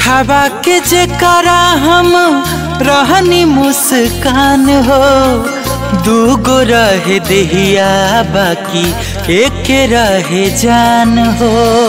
उठावा के जेकरा हम रहनी मुस्कान हो दूगो रहे देहिया बाकी एक रहे जान हो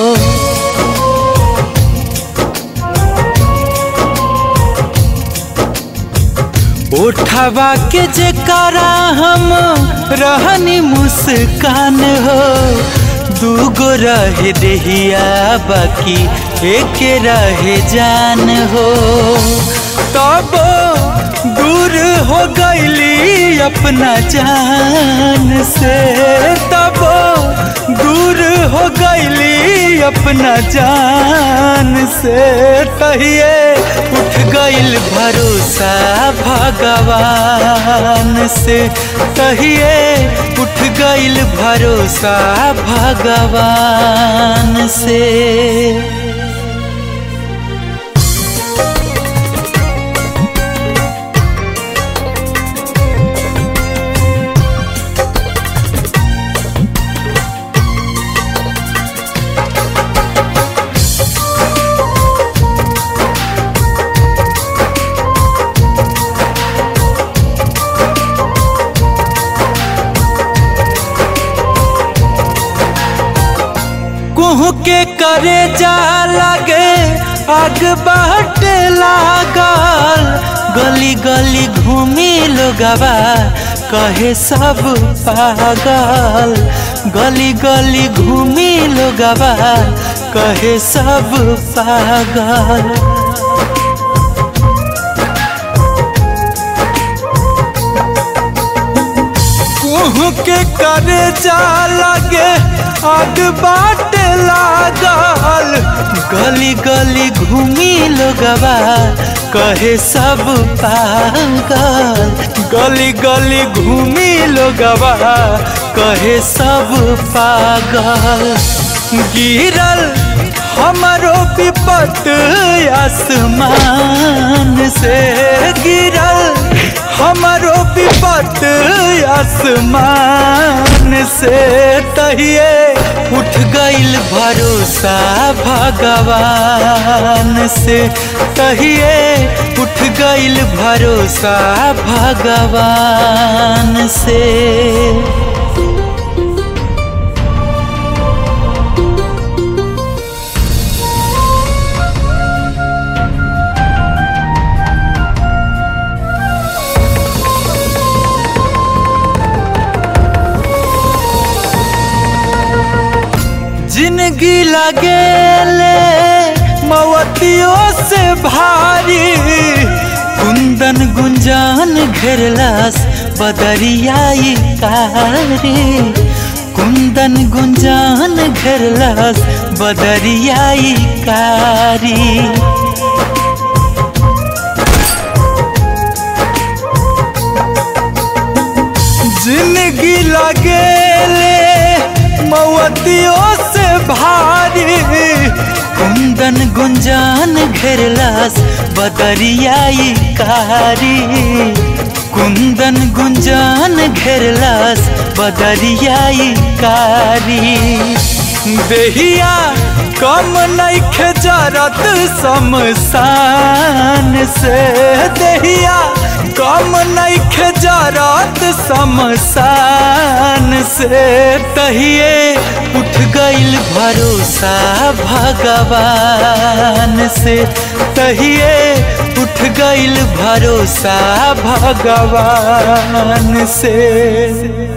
उठावा के जेकरा हम रहनी मुस्कान हो दूगो रहे देहिया बाकी एक रहे जान हो तब दूर हो गईली अपना जान से तब दूर हो गईली अपना जान से तहिए उठ गईल भरोसा भगवान से तहिए उठ गईल भरोसा भगवान से कुहू के करे जा लगे आग बाट लागल गली गली घूमी लोगवा कहे सब पागल गली गली घूमी लोगवा कहे सब पागल कुहू के करे जा लगे आग बाट लागल गली गली घूमी लोगवा कहे सब पागल गली गली घूमी लोगवा कहे सब पागल गिरल हमारो विपत आसमान से गिरल हमारो विपत आसमान से तहिए उठ गईल भरोसा भगवान से तहिए उठ गईल भरोसा भगवान से जिंदगी लगेले मवतियों से भारी कुंदन गुंजान घेरलास बदरियाई कारी कुंदन गुंजान घेरलास बदरियाई कारी जिंदगी लगेले मवतियों से भारी कुंदन गुंजान घेरलास बदरियाई कारी कुंदन गुंजान घेरलास बदरियाई कारी देहिया कम नइखे जरत शमशान से देहिया कम नइखे जरत शमशान से तहिए उठ गईल भरोसा भगवान से तहिए उठ गईल भरोसा भगवान से